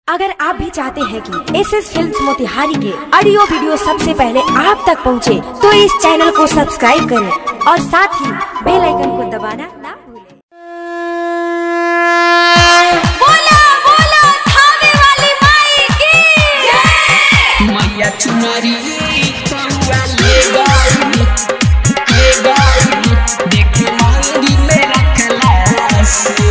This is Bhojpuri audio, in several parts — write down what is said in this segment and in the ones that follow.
अगर आप भी चाहते हैं कि एस एस फिल्म मोतिहारी के ऑडियो वीडियो सबसे पहले आप तक पहुंचे, तो इस चैनल को सब्सक्राइब करें और साथ ही बेल आइकन को दबाना ना भूलें। बोला बोला थावे वाली माई की मैया चुनरी कौआ ले गई ले गई देख मंदिर में रखला से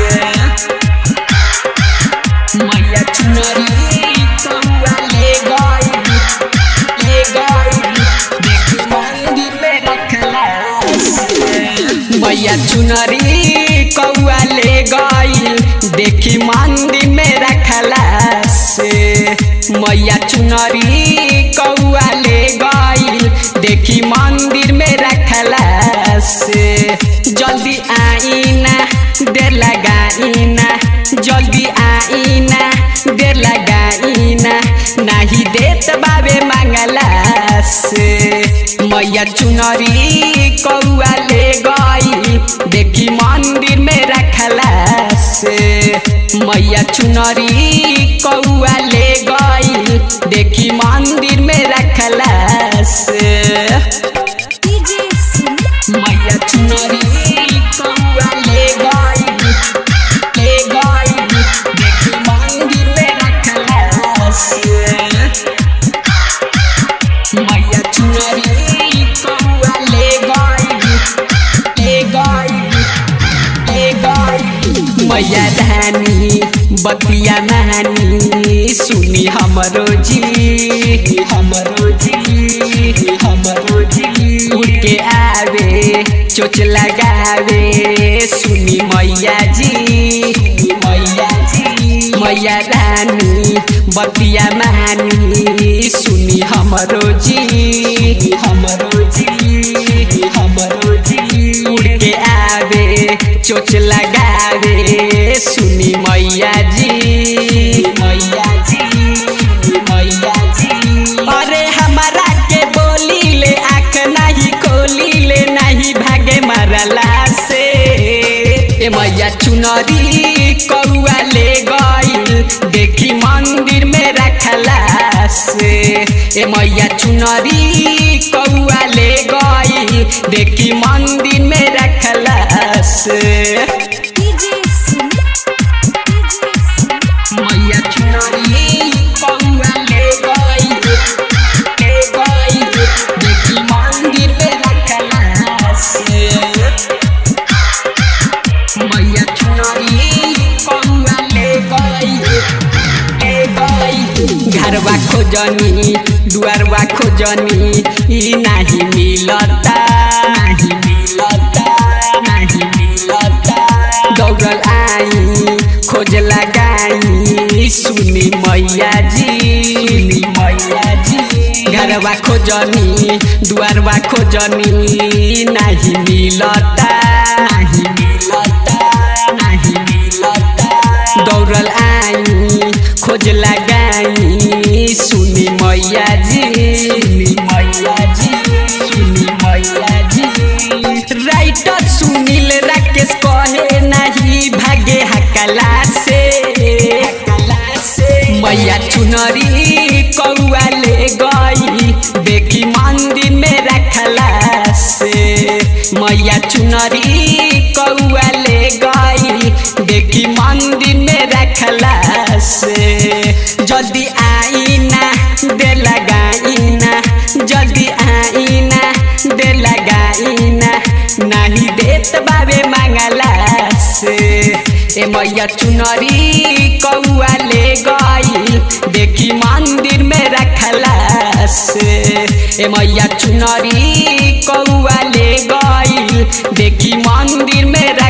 मैया चुनरी कौआ ले गई ले गई देख मंदिर में रखला से मैया चुनरी कौआ ले गई देखी मंदिर में रखला से मैया चुनरी कौआ ले गई देखी मंदिर में रखला से जल्दी आईना देर लगाईना जल्दी आईना देर लगाईना नाही देत बाबे मांगला से मैया चुनरी कौआ ले गई देखी मंदिर में रखला से मैया चुनरी कौआ ले गई देखी मंदिर में रखला से डीजे सुन मैया चुनरी कौआ ले गई ले गई देखी मंदिर में रखला से मैया चुनरी कौआ ले गई ले गई ले गई मैया रानी बतिया नानी सुनी हमरो जी हमरो जी हमरो जी उड़ के आवे चोच लगावे सुनी मैया जी मैया जी मैया रानी बतिया मानी सुनी हमरो जी हमरो जी हमरो जी उड़ के आवे चोच लगावे सुनी मैया जी मैया जी मैया जी अरे हमारा के बोली ले आँख नहीं खोली ले नहीं भागे मरला से ए मैया चुनरी कौआ ले गई देखी मंदिर में रखला से ए मैया चुनरी कौआ ले गई देखी मंदिर में रखला से डीजे सुन डीजे सुन मैया चुनरी कौआ ले गई ले गई देखी मंदिर में रखला से मैया चुनरी कौआ ले गई ले गई घरवा खोजनी दुआरवा खोजनी ई नाही मिलता नाही मिलता नाही मिलता दौड़ल आई खोज लगाई सुनी मैया जी सुनी मैया जी घरवा खोजनी दुआरवा खोजनी नाही मिलता नाही मिलता नाही मिलता दौड़ल आई खोज लगाई सुनी मैया जी सुनी मैया जी सुनी मैया जी राइटर सुनील राकेश कहे नहीं भागे हकला से हकला से मैया चुनरी कौआ ले गई देखी मंदिर में रखला से मैया चुनरी कौआ ले गई देखी मंदिर में रखला से जल्दी आईना दे लगाईना जल्दी आईना दे लगाईना नहीं देत बाबे मांगला से ए मैया चुनरी कौआ ले गई देखी मंदिर में रखला से ए मैया चुनरी कौआ ले गई देखी मंदिर में